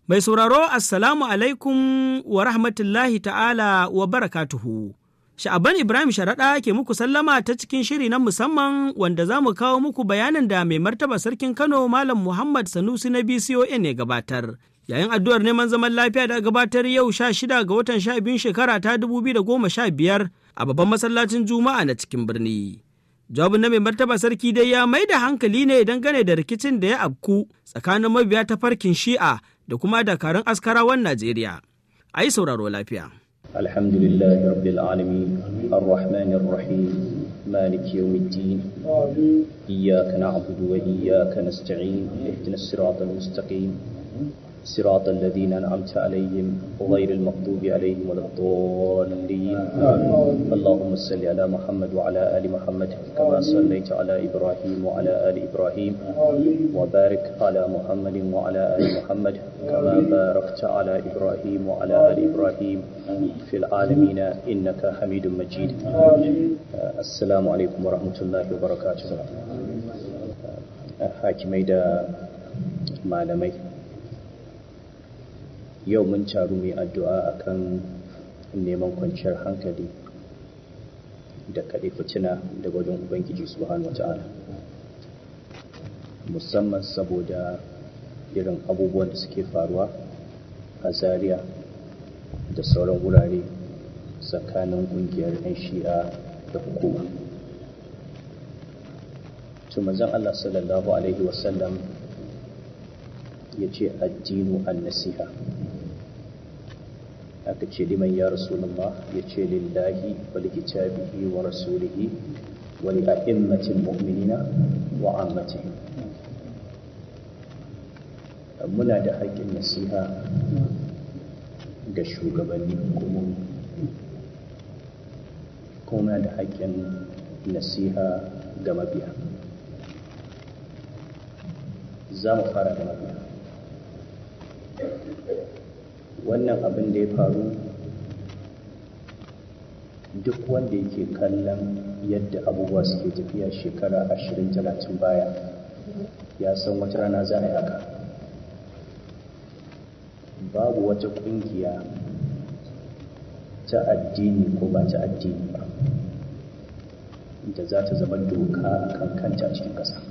Mai sauraro Assalamu alaikum wa rahmatullahi ta'ala wa barakatuhu. Sha'aban Ibrahim Sharaɗa ke muku sallama ta cikin shiri na musamman wanda za mu kawo muku bayanin da mai martaba sarkin Kano Malam Muhammad Sanusi na BCON ne gabatar. Yayin addu'ar neman zaman lafiya da gabatar yau sha shida ga watan sha biyun shekara ta dubu biyu da goma sha biyar a babban masallacin Juma'a na cikin birni. Jawabin na mai martaba sarki dai ya mai da hankali ne dangane da rikicin da ya abku tsakanin mabiya ta farkin shi'a da kuma dakarun askarawan Najeriya. A yi sauraro lafiya. الحمد لله رب العالمين الرحمن الرحيم مالك يوم الدين إياك نعبد وإياك نستعين اهدنا الصراط المستقيم صراط الذين أنعمت عليهم غير المغضوب عليهم ولا الضالين اللهم صل على محمد وعلى آل محمد كما صليت على إبراهيم وعلى آل إبراهيم وبارك على محمد وعلى آل محمد كما باركت على إبراهيم وعلى آل إبراهيم في العالمين إنك حميد مجيد السلام عليكم ورحمة الله وبركاته حاكمي دا malamai yau mun taru mai addu'a akan neman kwanciyar hankali da kaɗe fitina da wajen ubangiji subhanahu wata'ala musamman saboda irin abubuwan da suke faruwa a zaria da sauran wurare tsakanin ƙungiyar 'yan shi'a da hukuma tumazan allah sallallahu alaihi wasallam ya ce addinu an nasiha aka ce liman ya rasulullah ya ce lillahi wal kitabihi wa rasulihi wa li a'immatil mu'minina wa ammatihim muna da haƙƙin nasiha ga shugabanni hukumomi kuma muna da haƙƙin nasiha ga mabiya za mu fara da mabiya wannan abin da ya faru duk wanda yake kallon yadda abubuwa suke tafiya shekara ashirin talatin baya ya san wata rana za a yi haka babu wata ƙungiya ta addini ko ba ta addini ba da za ta zama doka a kan kanta a cikin ƙasa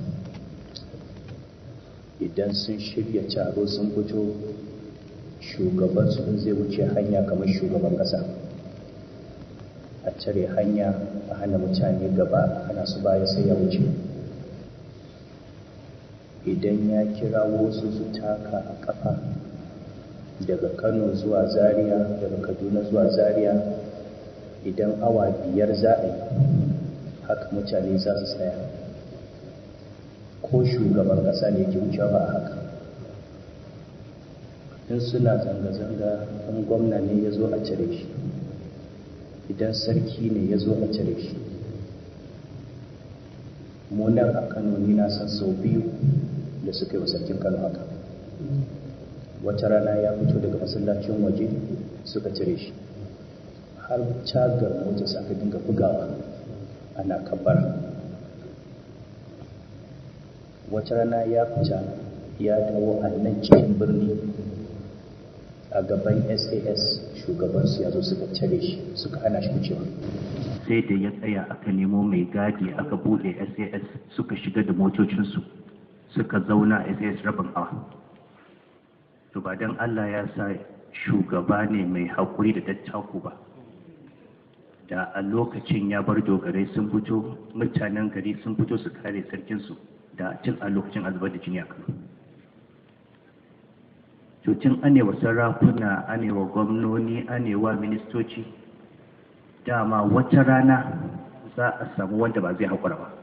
idan sun shirya taro sun fito shugaban su zai wuce hanya kamar shugaban kasa a cire hanya a hana mutane gaba hana su baya sai ya wuce idan ya kira wasu su taka a kafa daga kano zuwa zaria daga kaduna zuwa zaria idan awa biyar za a yi haka mutane za su tsaya ko shugaban kasa ne ke wuce ba a haka in suna zanga-zanga in gwamna ne ya zo a cire shi idan sarki ne ya zo a cire shi munan a kano ni na san sau biyu da suka yi wa sarkin kano haka wata rana ya fito daga masallacin waje suka cire shi har cagar motarsa aka dinga bugawa ana kabbara wata rana ya fita ya dawo a nan cikin birni a gaban sas shugabansu ya zo suka cire shi suka hana shi wucewa sai da ya tsaya aka nemo mai gadi aka bude sas suka shiga da motocinsu suka zauna a sas rabin awa to ba don allah ya sa shugaba ne mai haƙuri da dattaku ba da a lokacin ya bar dogarai sun fito mutanen gari sun fito su kare sarkinsu da cin a lokacin azubar da jini a kano cutun anewa sarakuna anewa gwamnoni anewa ministoci dama wata rana za a samu wanda ba zai haƙura ba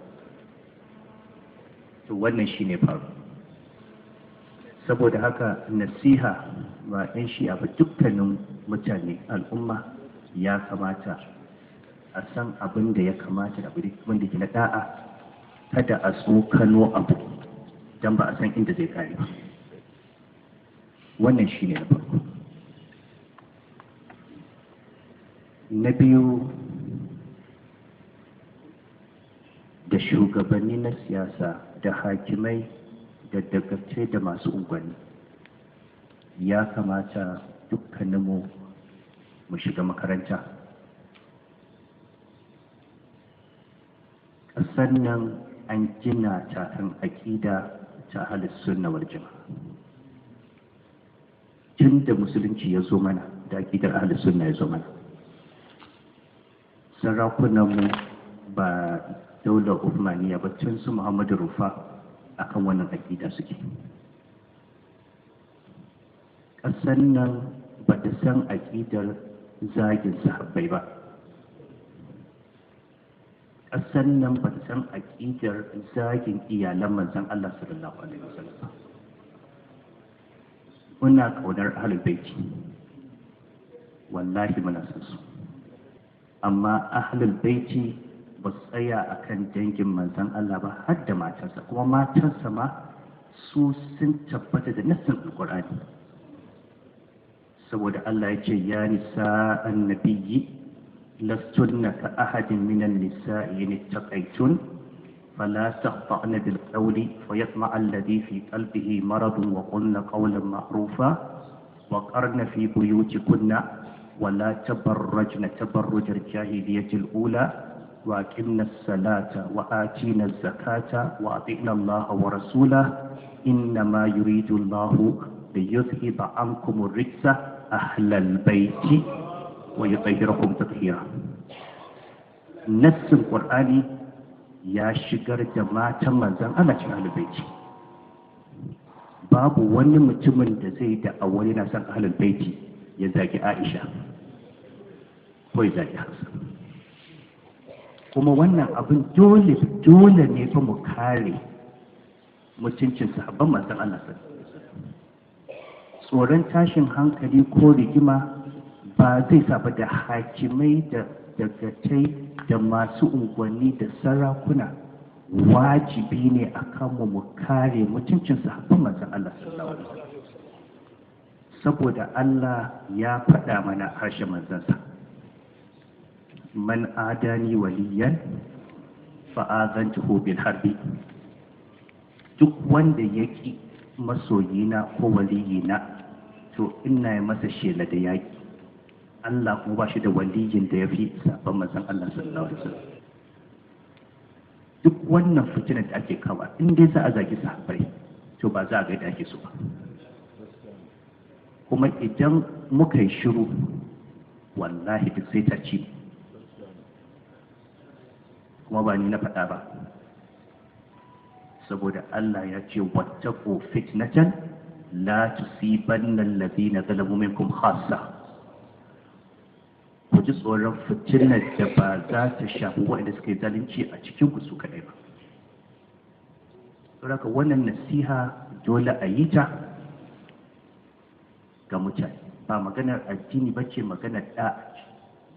to wannan shi ne faru saboda haka nasiha ba 'yan shi'a ba dukkanin mutane al'umma ya kamata a san abin da ya kamata da abin da ke na da'a kada a tsokano abu don ba a san inda zai kare ba wannan shi ne na farko na biyu da shugabanni na siyasa da hakimai da dagatai da masu unguwanni ya kamata dukkaninmu mu shiga makaranta ƙasar nan an gina ta kan aƙida ta halittar wal jama'a tun da musulunci ya zo mana da aƙidar ahlus sunna ya zo mana sarakunanmu ba daular Uthmaniya ba tun su Muhammadu Rufa akan wannan aƙida suke ƙasar nan ba ta san aƙidar zagin sahabbai ba ƙasar nan ba ta san aƙidar zagin iyalan manzon Allah sallallahu alaihi wasallam muna ƙaunar ahlul baiti wallahi muna san su amma ahlul baiti ba su tsaya a kan dangin manzan Allah ba har da matarsa kuma matarsa ma su sun tabbata da nassin alƙur'ani saboda Allah ya ce ya nisa annabiyyi lastunna ka ahadin minan nisa'i in ittaqaytun فلا تخطأن بالقول فيطمع الذي في قلبه مرض وقلن قولا معروفا وقرن في بيوتكن ولا تبرجن تبرج الجاهلية الأولى وأقمنا الصلاة وآتينا الزكاة وأطعنا الله ورسوله إنما يريد الله ليذهب عنكم الرجس أهل البيت ويطهركم تطهيرا نفس القرآن يا شجر جماعة من زن أنا أهل البيت babu wani mutumin da zai da awali na san ahlul baiti ya zagi Aisha ko ya zagi Hassan kuma wannan abin dole dole ne fa mu kare mutuncin sahabban manzon Allah tsoron tashin hankali ko rigima ba zai saba da hakimai da dagatai da masu unguwanni da sarakuna wajibi ne a kanmu mu kare mutuncin sahabban manzon Allah sallallahu alaihi wasallam saboda Allah ya faɗa mana harshen manzansa man adani waliyan fa'azantuhu bil harbi duk wanda yaki masoyina ko waliyina to ina yi masa shela da yaki Allah kuma ba shi da waliyin da ya fi sabon manzon Allah sallallahu alaihi wasallam duk wannan fitinar da ake kawa in dai za a zagi sahabbai to ba za a ga da ake so ba kuma idan muka yi shiru wallahi duk sai ta ci kuma ba ni na faɗa ba saboda Allah ya ce wattaqu fitnatan la tusibanna alladhina zalamu minkum khassa ku ji tsoron fitinar da ba za ta shafi waɗanda suka yi zalunci a cikin ku su kaɗai ba saboda wannan nasiha dole a yi ta ga mutane ba maganar addini ba ce maganar da'a ce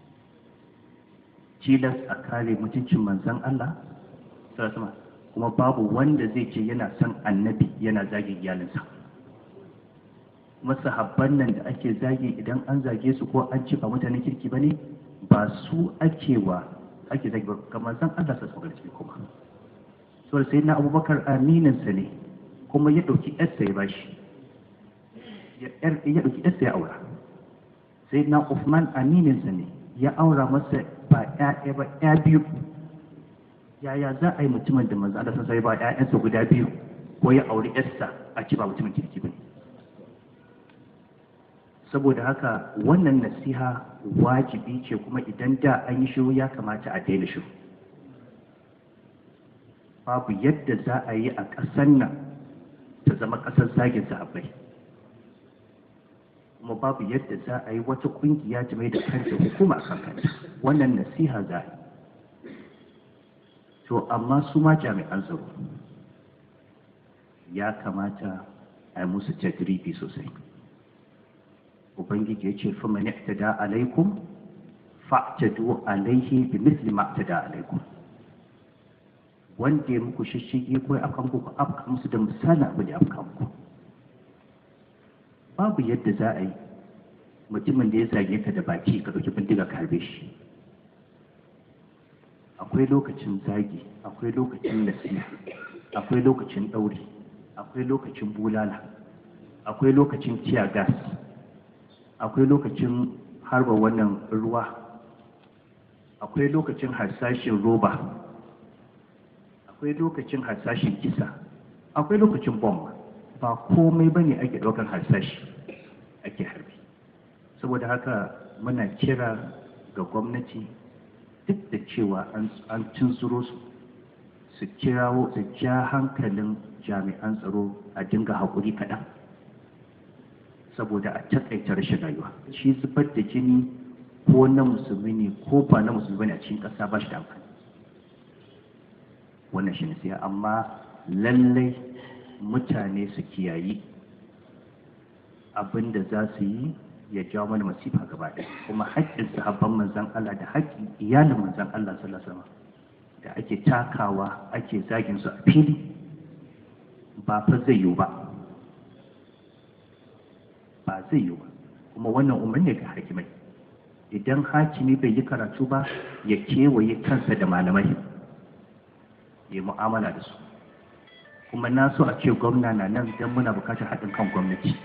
tilas a kare mutuncin manzan Allah sama kuma babu wanda zai ce yana son annabi yana zagin iyalinsa kuma sahabban nan da ake zage idan an zage su ko an ce ba mutanen kirki ba ne ba su ake wa ake zage ba kamar san Allah sa tsogar ciki kuma so sai na abubakar amininsa ne kuma ya ɗauki yarsa ya bashi ya ɗauki yarsa ya aura sai na Uthman amininsa ne ya aura masa ba ƴaƴa ba ƴa biyu yaya za a yi mutumin da manzo Allah sai ba ƴaƴansa guda biyu ko ya auri yarsa a ci ba mutumin kirki bane saboda haka wannan nasiha wajibi ce kuma idan da an yi shiru ya kamata a daina shiru babu yadda za a yi a ƙasar nan ta zama ƙasar zagin sahabbai kuma babu yadda za a yi wata ƙungiya ta mai da kanta hukuma kan kanta wannan nasiha za a yi to amma su ma jami'an tsaro ya kamata a yi musu tajribi sosai ubangiji ya ce fa man i'tada alaikum fa'tadu alaihi bi mithli ma i'tada alaikum wanda ya muku shishige ko ya afka muku ku afka musu da misalin abu da afka muku babu yadda za a yi mutumin da ya zage ka da baki ka ɗauki bindiga ka harbe shi akwai lokacin zagi akwai lokacin nasiha akwai lokacin ɗauri akwai lokacin bulala akwai lokacin tiya gas akwai lokacin harba wannan ruwa akwai lokacin harsashin roba akwai lokacin harsashin kisa akwai lokacin bomba ba komai ba ne ake ɗaukar harsashi ake harbi saboda haka muna kira ga gwamnati duk da cewa an cinsuro su su kirawo su ja hankalin jami'an tsaro a dinga haƙuri kaɗan saboda a taƙaita rashin rayuwa shi zubar da jini ko na musulmi ne ko ba na musulmi ne a cikin ƙasa ba shi da amfani wannan shi ne sai amma lallai mutane su kiyayi abin da za su yi ya jawo mana masifa gaba ɗaya kuma haƙƙin sahabban manzan Allah da haƙƙin iyalin manzan Allah sallallahu alaihi da ake takawa ake zagin su a fili ba fa zai yiwu ba ba zai yiwu ba kuma wannan umarni ga hakimai idan hakimi bai yi karatu ba ya kewaye kansa da malamai ya mu'amala da su kuma na so a ce gwamna na nan don muna bukatar haɗin kan gwamnati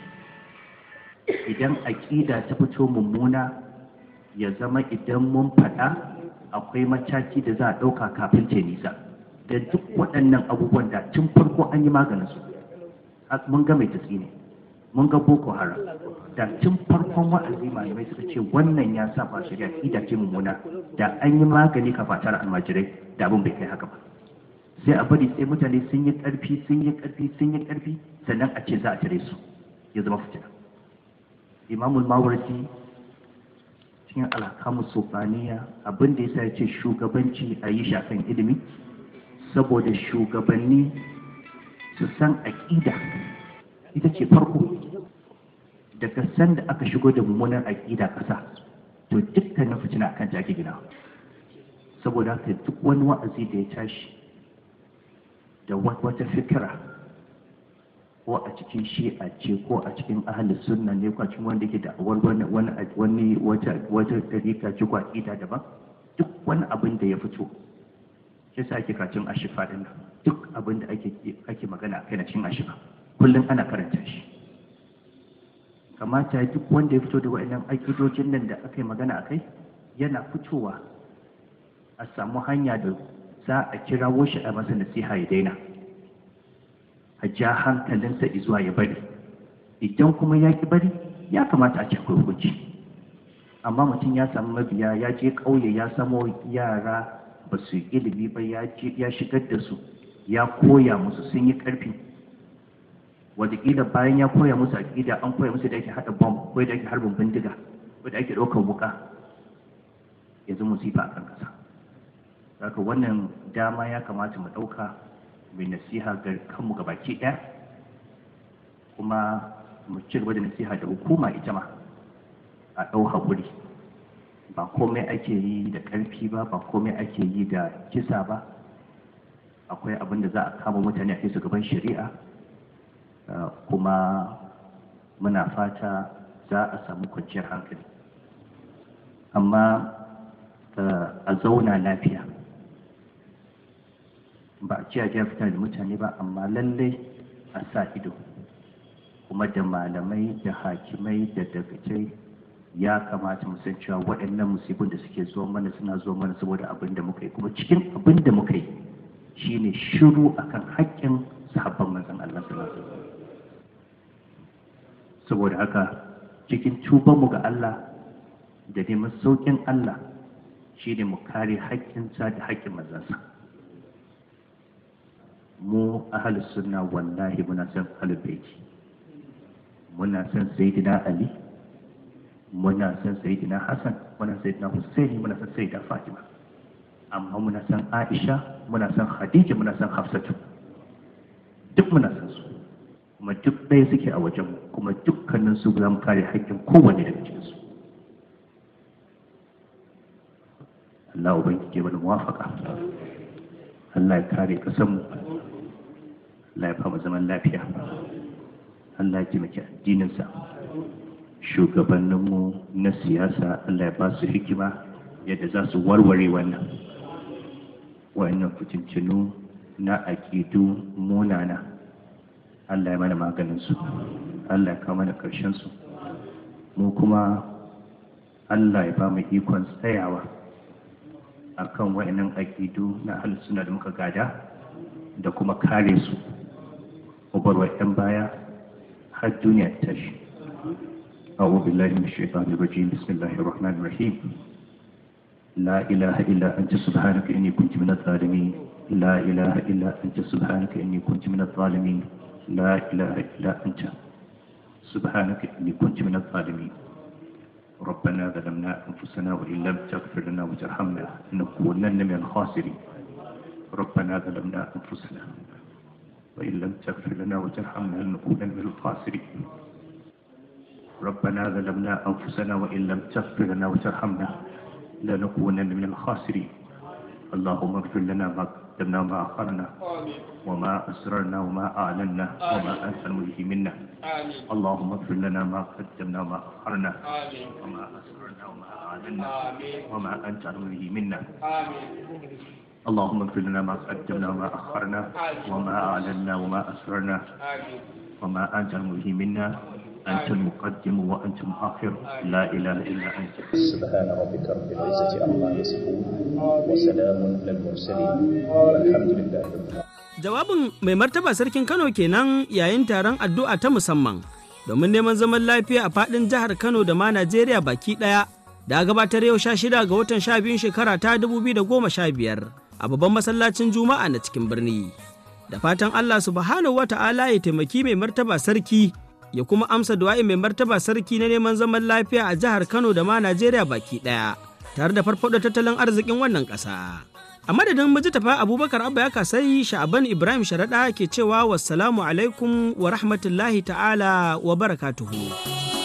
idan aƙida ta fito mummuna ya zama idan mun faɗa akwai mataki da za a ɗauka kafin ta nisa da duk waɗannan abubuwan da tun farko an yi maganin su mun ga mai tatsi ne mun ga boko haram da tun farkon wa'azi malamai suka ce wannan ya saba shari'a aƙida ce mummuna da an yi magani kafatar almajirai da abin bai kai haka ba sai a bari sai mutane sun yi ƙarfi sun yi ƙarfi sun yi ƙarfi sannan a ce za a tare su ya zama fitina imamul mawardi cikin alhakamu sofaniya abin da yasa ya ce shugabanci a yi shafin ilimi saboda shugabanni su san aƙida ita ce farko daga sanda aka shigo da mummunan aƙida ƙasa to dukkanin fitina akan ta ake gina saboda haka duk wani wa'azi da ya tashi da wata fikira ko a cikin shi'a ce ko a cikin ahli sunna ne ko a cikin wanda ke da wani wani wata wata tarika ce ko aqida daban duk wani abin da ya fito shi sa ake kacin ashifa din nan duk abin da ake ake magana akai na cikin ashifa kullum ana karanta shi kamata duk wanda ya fito da wa'annan aƙidojin nan da aka yi magana akai yana fitowa a samu hanya da za a kirawo shi a masa nasiha ya daina a ja hankalinsa izuwa ya bari idan kuma ya ki bari ya kamata a ce akwai hukunci amma mutum ya samu mabiya ya je ƙauye ya samo yara ba su yi ilimi ba ya shigar da su ya koya musu sun yi ƙarfi wataƙila bayan ya koya musu aƙida an koya musu da ake haɗa bom ko da ake harbin bindiga ko da ake ɗaukar wuƙa yanzu musifa a kan ƙasa haka wannan dama ya kamata mu ɗauka mai nasiha ga kanmu ga baki ɗaya kuma mu ci gaba da nasiha da hukuma ita ma a ɗau haƙuri ba komai ake yi da ƙarfi ba ba komai ake yi da kisa ba akwai abin da za a kama mutane a kai su gaban shari'a kuma muna fata za a samu kwanciyar hankali amma a zauna lafiya ba a ce a fita da mutane ba amma lallai a sa ido kuma da malamai da hakimai da dagacai ya kamata mu san cewa waɗannan musibin da suke zuwa mana suna zuwa mana saboda abin da muka yi kuma cikin abin da muka yi shine shiru akan haƙƙin sahabban manzon Allah sallallahu alaihi wasallam saboda haka cikin tubanmu ga Allah da neman sauƙin Allah shine mu kare haƙƙinsa da haƙƙin manzansa mu ahalus sunna wallahi muna son ahlul baiti muna son sayyidina ali muna son sayyidina hasan muna son sayyidina husaini muna son sayyida fatima amma muna son aisha muna son khadija muna son hafsatu duk muna son su kuma duk ɗaya suke a wajen kuma dukkanin su za mu kare haƙƙin kowanne daga cikin su Allah ubangiji mana muwafaka Allah ya kare kasanmu Allah ya fama zaman lafiya Allah ya taimaki addininsa shugabanninmu na siyasa Allah ya ba su hikima yadda za su warware wannan wa'annan fitintinu na aƙidu munana Allah ya mana maganin su Allah ya kawo mana ƙarshen su mu kuma Allah ya ba mu ikon tsayawa akan wa'annan aƙidu na suna da muka gada da kuma kare su ubarwa 'yan baya har duniya ta tashi أعوذ بالله من الشيطان الرجيم بسم الله الرحمن الرحيم لا إله إلا أنت سبحانك إني كنت من الظالمين لا إله إلا أنت سبحانك إني كنت من الظالمين لا إله إلا أنت سبحانك إني كنت من الظالمين ربنا ظلمنا أنفسنا وإن لم تغفر لنا وترحمنا لنكونن من الخاسرين ربنا ظلمنا أنفسنا وإن لم تغفر لنا وترحمنا لنكونن من الخاسرين ربنا ظلمنا أنفسنا وإن لم تغفر لنا وترحمنا لنكونن من الخاسرين اللهم اغفر لنا ما قدمنا وما أخرنا وما أسررنا وما أعلنا وما أنت الملهي منا اللهم اغفر لنا ما قدمنا وما أخرنا وما أسررنا وما أعلنا وما أنت الملهي منا اللهم اغفر لنا ما قدمنا وما أخرنا وما أعلنا وما أسررنا وما أنت الملهي منا أنت المقدم وأنت المؤخر لا إله إلا أنت سبحان ربك رب العزة عما يصفون وسلام على المرسلين والحمد لله رب العالمين Jawabin mai martaba sarkin Kano kenan yayin taron addu'a ta musamman domin neman zaman lafiya a faɗin jihar Kano da ma Najeriya baki ɗaya da gabatar yau sha shida ga watan sha biyun shekara ta dubu biyu da goma sha biyar a babban masallacin Juma'a na cikin birni. Da fatan Allah subhanahu wa ta'ala ya taimaki mai martaba sarki ya kuma amsa du'a'i mai martaba sarki na neman zaman lafiya a jihar Kano da ma Najeriya baki ɗaya tare da farfaɗo tattalin arzikin wannan ƙasa. A madadin mijitafa Abubakar Abba ya kasai Sha'aban Ibrahim Sharaɗa ke cewa wassalamu alaikum wa rahmatullahi ta'ala wa barakatuhu.